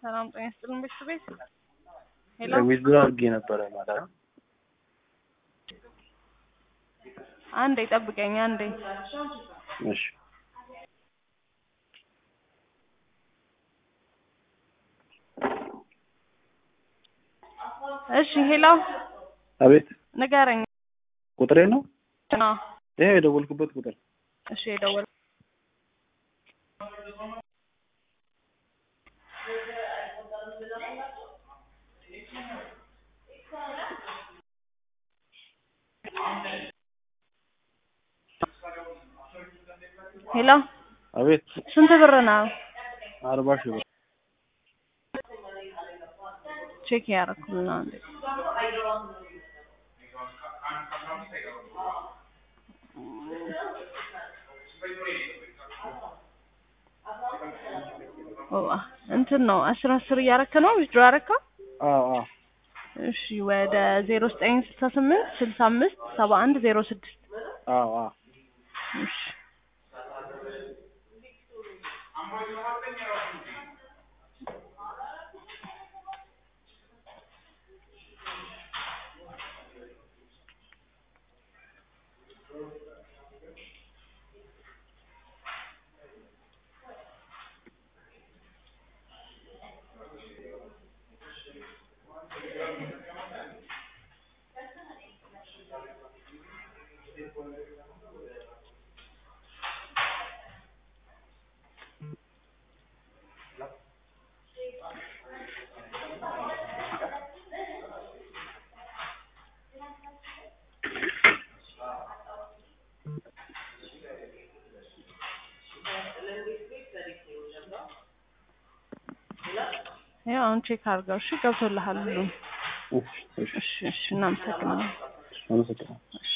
ሰላም ጤና ይስጥልን ቤተሰቤት ሄሎ ዊዝድሮ አድርጌ ነበረ ማለት ነው። አንዴ ጠብቀኝ አንዴ እሺ እሺ ሄሎ አቤት ንገረኝ ቁጥሬ ነው አዎ ይሄ የደወልኩበት ቁጥር እሺ የደወል ሄሎ አቤት ስንት ብር ነው አርባ ሺህ ብር ቼክ ያደረኩልና አንዴ ኦ እንትን ነው አስር አስር እያረከ ነው ዊዝድሮ ያረከው አዎ አዎ እሺ ወደ ዜሮ ዘጠኝ ስልሳ ስምንት ስልሳ አምስት ሰባ አንድ ዜሮ ስድስት አዎ አዎ እሺ ያው አሁን ቼክ አድርገው እሺ ገብቶልሃል ሁሉም እሺ እሺ እሺ እሺ እናመሰግናለን አመሰግናለሁ እሺ